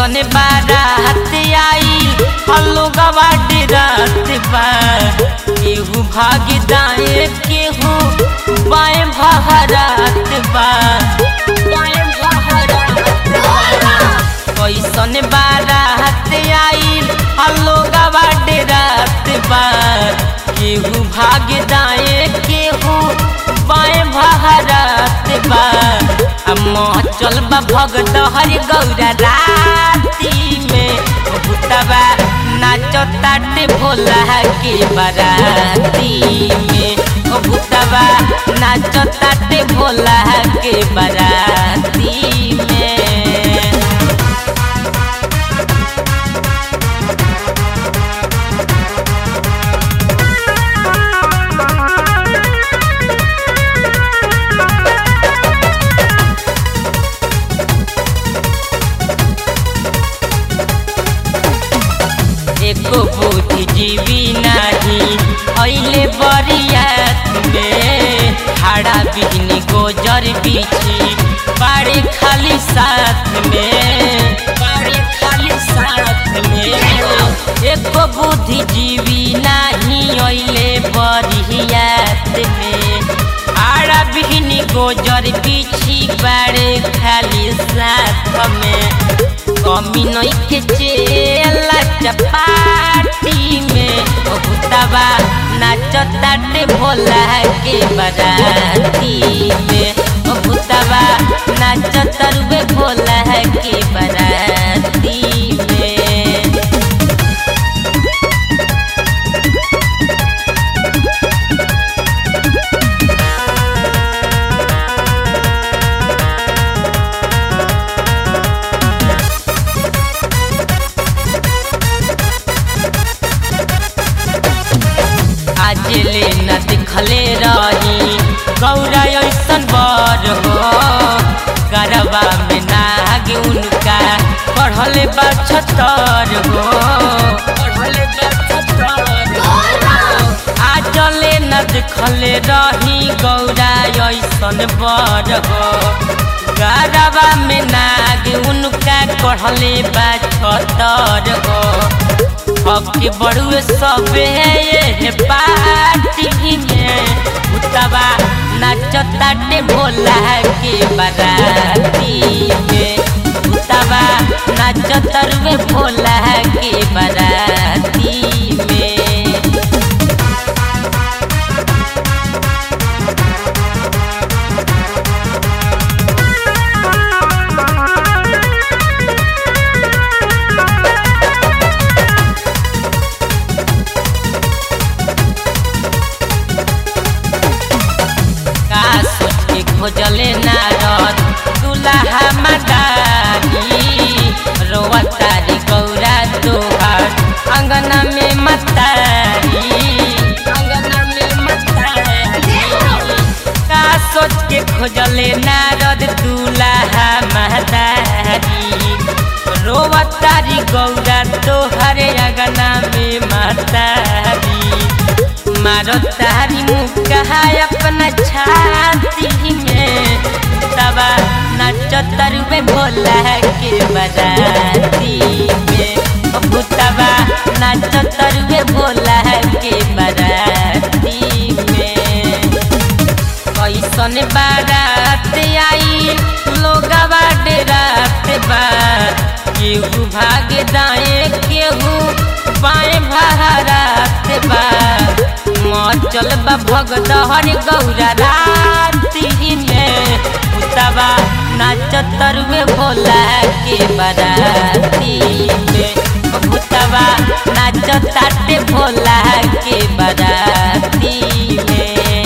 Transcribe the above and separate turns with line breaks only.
कैसन बारात आई हल्लो गवाट रात बा केहू भाग दाए केहू बाएं भागरात बा बाएं भागरात बा कैसन बारात आई हल्लो गवाट रात बा केहू भाग दाए केहू बाएं भागरात बा चल बा भगत हरि गौरा राती में भूतबा नाचो ताटे भोला के बाराती में ओ भूतबा नाचो ताटे भोला के बाराती में एको बुद्धिजीवी नाही ऐले बरियात में हाड़ा बिजनी गोजर बिछी बाड़ी खाली साथ में बाड़ी खाली साथ में एको बुद्धिजीवी नाही ऐले बरियात में हाड़ा बिजनी गोजर बिछी बाड़े खाली साथ में कमी नइखे चेला चपाटी में ओ भूतबा नाचताटे भोला के बराती में ओ भूतबा नाचतरुवे भोला के बराती में आज ले न दिखले रही गौरा ऐसन बर हो गरबा में नाग उनका पढ़ले बा छतर हो पढ़ले बा छतर हो। आज ले न दिखले रही गौरा ऐसन बर हो गरबा में नाग उनका पढ़ले बा छतर हो हके बड़ुए सबे ये पार्टी में भूतबा नाचताटे भोला के बाराती में भूतबा नाचतरुए भोला के बाराती में का सोच के खोजले नारद दुल्हा मदारी रोवा तारी गौरा तोहार अंगना में मतारी अंगना में मतारी का सोच के खोजले नारद दुल्हा मदारी रोवा तारी गौरा तोहर अंगना में मतारी मारो तारी मुक्का अपना छाती में तबा नाचो तरुवे भोला के बराती में ओ भूतबा नाचो तरुवे भोला के बराती में कैसन बारात आई लोगवा डेरात बा केहू भाग दाए केहू बाएं भारत बा मचल बा भगत हरि गौरा राती में उतबा नाच तरुए भोला के बराती में भूतबा नाच ताटे भोला के बराती में